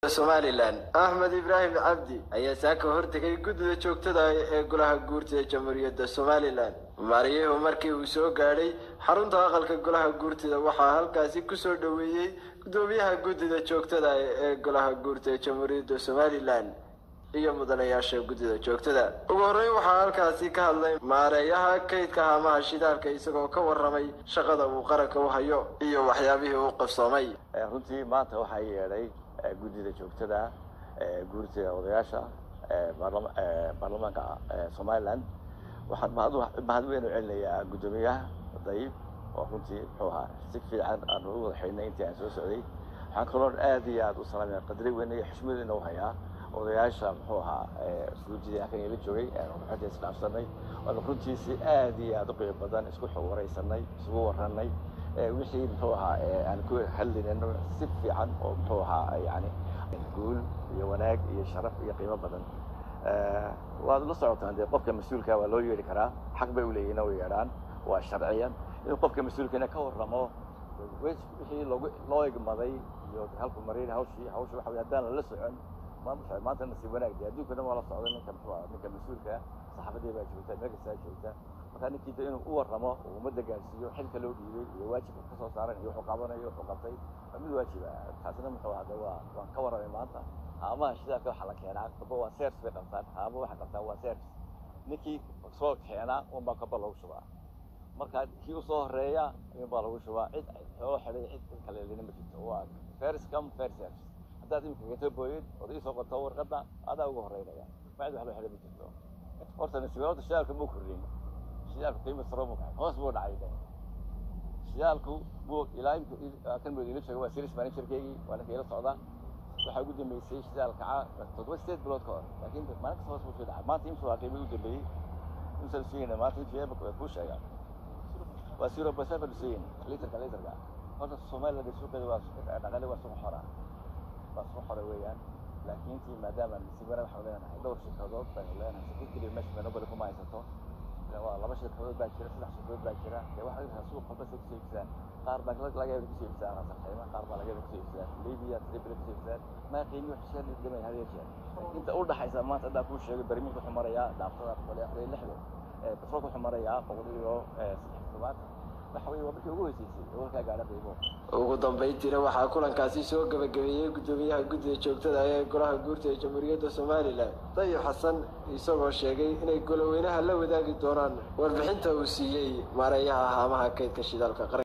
somalilan axmed ibraahim cabdi ayaa saaka hortegay guddida joogtada ee golaha guurtida jamhuuriyadda somalilan maariyuhu markii uu soo gaadhay xarunta aqalka golaha guurtida waxaa halkaasi kusoo dhoweeyey guddoomiyaha guddida joogtada ee golaha guurtida jamhuuriyadda somalilan iyo mudanayaasha guddida joogtada ugu horreyn waxaa halkaasi ka hadlay maareeyaha kaydka haamaha shidaalka isagoo ka warramay shaqada uu qaranka u hayo iyo waxyaabihii uu qabsoomay runtii maanta waxaa yeedhay guddida joogtada guurtida odayaasha baarlamaanka somalilan waxaan mahad weyn u celinayaa guddoomiyaha dayib oo runtii muxuu ahaa si fiican aan u wada xidhnay intii aan soo socday waxaan kaloo aad iyo aad u salaamaya qadri weyn iyo xushmad ina u hayaa odayaasha muxuu ahaa guurtidii halkan ila joogay xogta isdhaafsanay waanu runtii si aad iyo aad u qiimo badan isku xog waraysanay isugu warranay wixii muxuu ahaa aan ku hadlinayno si fiican oo muxuu ahaa yani guul iyo wanaag iyo sharaf iyo qiimo badan waad la socotaan dee qofka mas-uulka waa loo yeedhi karaa xaq bay uleeyihin u yeedhaan waa sharciyan inuu qofka mas-uulkana ka warramo wixii loogu loo igmaday iyo halku marin hawshii hawsha waxa wey haddaan lala socon maanta nasiib wanaag dee adduunka dhan waa la socday ninka muxuu ahaa ninka mas-uulka saxaafadii baa joogta meel kastaa joogta markaa ninkii de inuu u warramo oo ummadda gaarsiiyo xilka loo dhiibay iyo waajibka ka soo saaran iyo wuxuu qabanayo wuxuu qabtay waa mid waajiba taasina muxuu ahaa de waa waan ka warramay maanta haamaha shidaalka waxaa la keenaa kaba waa sers bay qabtaan haamo waxay qabtaan waa sers ninkii soo keenaa unbaa kaba lagu shubaa marka kii usoo horeeya inbaa lagu shubaa cid xoolo xidhay cid cid kale lina ma jirto waa first come first serve haddaad imika gato booyid ood iisoo qorto warqadda adaa uga horeynaya ma cid wax loo xidhay ma jirto horta nasiba horta shidaalka muu kordhin shidaalku qiimo saro muu kacay hoos buu dhacay de shidaalku buu ilaa imka kan buu ila jooga waa series managerkeygii waa ninka ila socda waxaa ugu dambeysay shidaal kaca toddoba sideed bilood ka hor laakiin maalin kasta hoos buu soo dhacay maanta imsa waa qiimii u dambeeyey imsa lasugayna maanta imsa eeba kuu sheegaa waa zero point seven lasugayna litrka litrka horta somaliland suuqeeda waa dhaqaale waa suuq xora waa suuq xora weeyaan laakiin tii maadaama nasiibana waxaanu leenahay dhowr shirkadood baynu leenahay shirkad keliya meesha monopoly kuma haysato waa laba shirkadood baa jira saddex shirkadood baa jira dee waxaa jirtaa suuq walba say kusoo iibsadaan qaar baa laga yaaba kusoo iibsadaan asarxayma qaar baa laga yaaba kusoo iibsadaan libya tripoli kusoo iibsadaan maa qiimi wax sheen dhimay had iyo jeer inta u dhaxaysa maanta haddaan kuu sheegay barmiilka wuxuu marayaa dhaaftada boqol iyo afar iyo lixdan batroolka wuxuu marayaa boqol iyo saddex todobaatan waxa weye waa markii ugu heysaysay oo halkaa gaadha qiimo ugu dambayntiina waxaa kulankaasi soo gabagabeeyey guddoomiyaha guddida joogtada ee golaha guurta ee jamhuuriyadda somalilan dayib xasan isagoo sheegay inay goloweynaha la wadaagi doonaan warbixinta uu siiyey maareeyaha haamaha kaydka shidaalka qaran